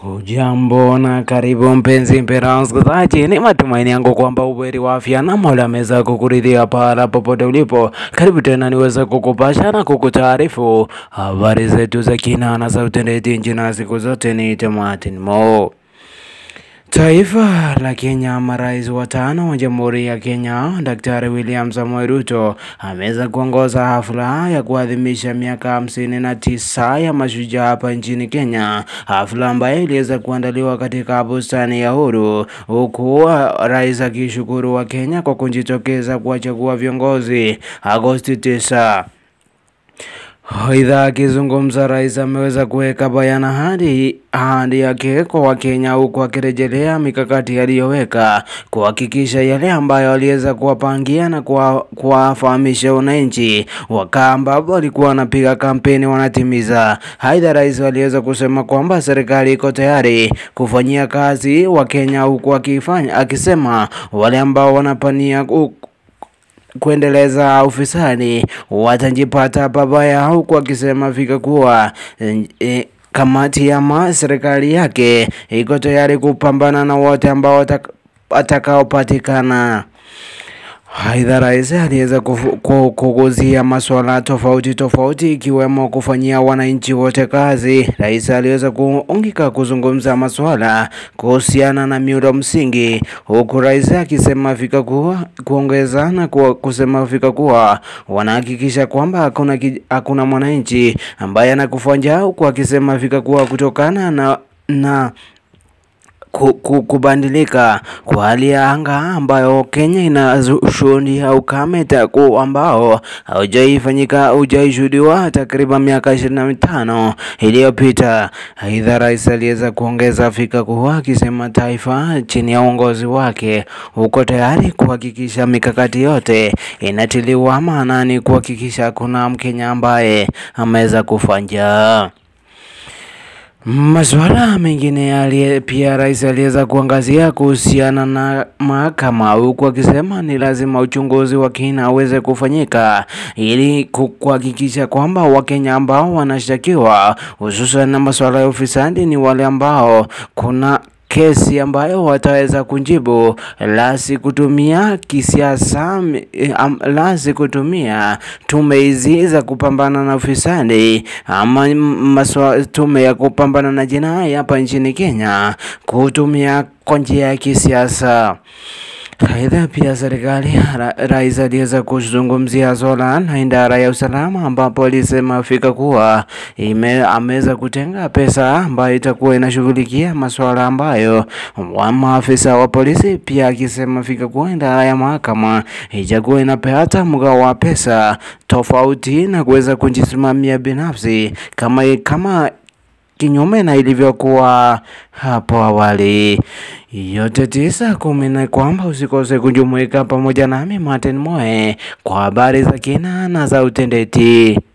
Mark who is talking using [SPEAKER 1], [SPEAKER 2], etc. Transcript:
[SPEAKER 1] Hujambo na karibu mpenzi mpendwa msikilizaji, ni matumaini yangu kwamba uberi wa afya na Mola ameweza kukuridhia pahala popote ulipo. Karibu tena niweze kukupasha na kukutaarifu habari zetu za kina na za utendeti nchi, na siku zote ni Martin Mo. Taifa la Kenya, marais watano wa Jamhuri ya Kenya, Daktari William Samoei Ruto ameweza kuongoza hafla ya kuadhimisha miaka hamsini na tisa ya mashujaa hapa nchini Kenya, hafla ambayo iliweza kuandaliwa katika bustani ya Uhuru, huku rais akishukuru wa Kenya kwa kujitokeza kuwachagua viongozi Agosti 9. Aidha, akizungumza rais ameweza kuweka bayana hadi ahadi yake kwa Wakenya, huku akirejelea mikakati aliyoweka kuhakikisha yale ambayo aliweza kuwapangia na kuwafahamisha wananchi wakaa ambapo walikuwa wanapiga kampeni wanatimiza. Aidha, rais aliweza kusema kwamba serikali iko tayari kufanyia kazi Wakenya, huku akifanya akisema wale ambao wanapania kuendeleza ufisadi watajipata pabaya, huku akisema fika kuwa e, kamati ya serikali yake iko tayari kupambana na wote ambao atakaopatikana. Aidha, rais aliweza kuguzia masuala tofauti tofauti ikiwemo kufanyia wananchi wote kazi. Rais aliweza kuungika kuzungumza masuala kuhusiana na miundo msingi, huku rais akisema fika kuwa kuongeza na kusema fika kuwa wanahakikisha kwamba hakuna hakuna mwananchi ambaye anakufa njaa, huku akisema fika kuwa kutokana na na kubadilika kwa hali ya anga ambayo Kenya inashuhudia ukame taku ambao haujaifanyika haujaishuhudiwa takriban miaka ishirini na mitano iliyopita. Aidha, rais aliweza kuongeza fika kuwa akisema taifa chini ya uongozi wake uko tayari kuhakikisha mikakati yote inatiliwa maanani kuhakikisha kuna Mkenya ambaye ameweza kufa njaa. Masuala mengine yale pia rais aliweza kuangazia kuhusiana na mahakama, huku akisema ni lazima uchunguzi wa kina uweze kufanyika ili kuhakikisha kwamba Wakenya ambao wanashtakiwa hususan na masuala ya ufisadi ni wale ambao kuna kesi ambayo wataweza kujibu, la si kutumia kisiasa, la si kutumia tume hizi za kupambana na ufisadi ama maswa, tume ya kupambana na jinai hapa nchini Kenya kutumia kwa njia ya kisiasa. Aidha, pia serikali ra, rais aliweza kuzungumzia swala na idara ya usalama ambapo alisema fika kuwa ameweza kutenga pesa ambayo itakuwa inashughulikia masuala ambayo wa maafisa wa polisi, pia akisema fika kuwa idara ya mahakama itakuwa inapeata mgao wa pesa tofauti na kuweza kujisimamia binafsi kama kama kinyume na ilivyokuwa hapo awali. Yote tisa kumi na kwamba usikose kujumuika pamoja nami Martin Moe kwa habari za kina na za utendeti.